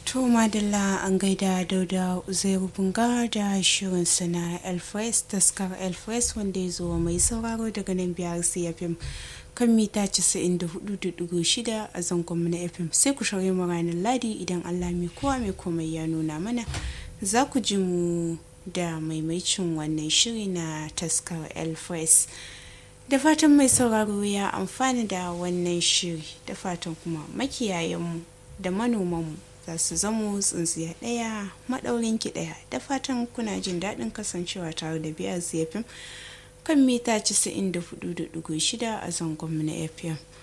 To Madalla an gaida Dauda Uzairu Bunga da shirinsa na Elfres taskar Elfres wanda ya zo mai sauraro daga nan biyar CFM kan mita 94.6 a zangon na FM sai ku shirya mu ranar Ladi idan Allah mai kowa mai komai ya nuna mana za ku ji mu da maimaicin wannan shiri na taskar Elfres. Da fatan mai sauraro ya amfana da wannan shiri da fatan kuma makiyayenmu da manomanmu za su zamo tsintsiya ɗaya maɗaurin ki ɗaya da fatan kuna jin daɗin kasancewa tare da biyar zafin kan mita 94.6 a zangon na fm